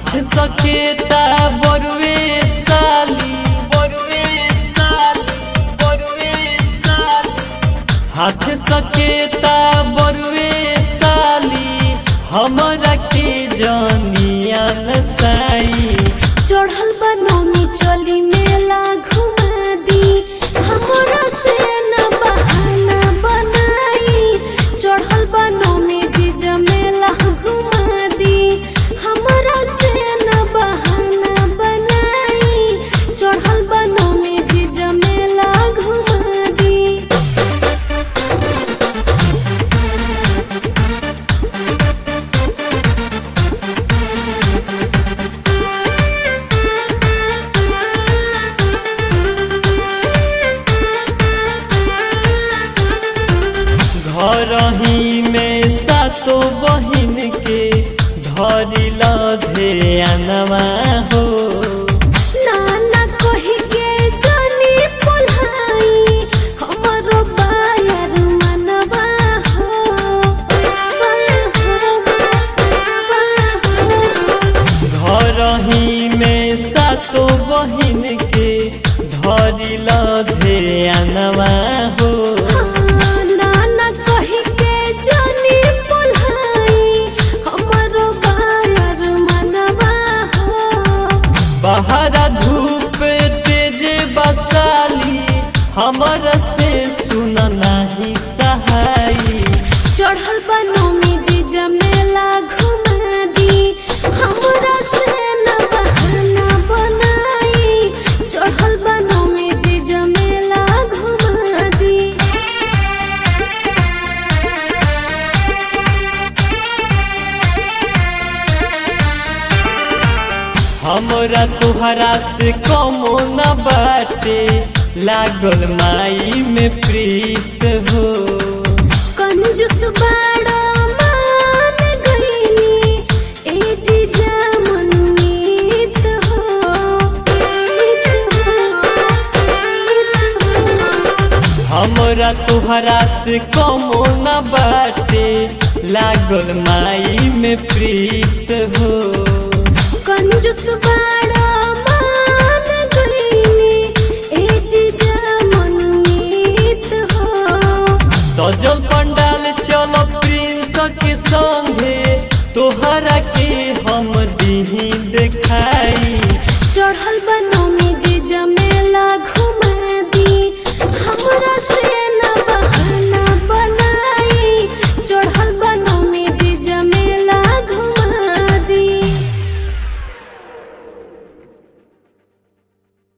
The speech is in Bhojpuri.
हाथ सकेता बरुए साली बरुए साली बरुए साली हाथ सकेता बरुए साली हमरा के जानिया नसाई चढ़ल बनोमी चली मेला घुमा दी हमरा से न बहाना बनाई चढ़ल बनोमी जीजा मेला घुमा दी हमरा से न बहाना बनाई चढ़ल बनोमी जीजा मेला घुमा दी घर ही में सातो बहिन के धरिला ध्यानवा हो नाना कही के जानी पोलाई हमरो बायर मनवा हो घर ही में सातो बहिन के धरिला ध्यानवा हो नाना कही के जानी पोलाई हमरो बायर मनवा हो बहरा धूप तेज बसाली हमर से सुन नाही सहाई चढ़ल बनोमी जीजा मेला घुमा दी हमरा से न बहाना बनाई चढ़ल बनोमी जीजा मेला घुमा दी हमरा तुहरा से कमो न बाटे लागल माई में प्रीत हो कंजूस बाड़ा मान गईनी ए जीजा मनमीत हो हमरा तुहरा से कमो न बाटे लागल माई में प्रीत हो कंजूस बाड़ा मान गईनी ए जीजा मनमीत हो सजल पंडाल चल प्रिंस के संग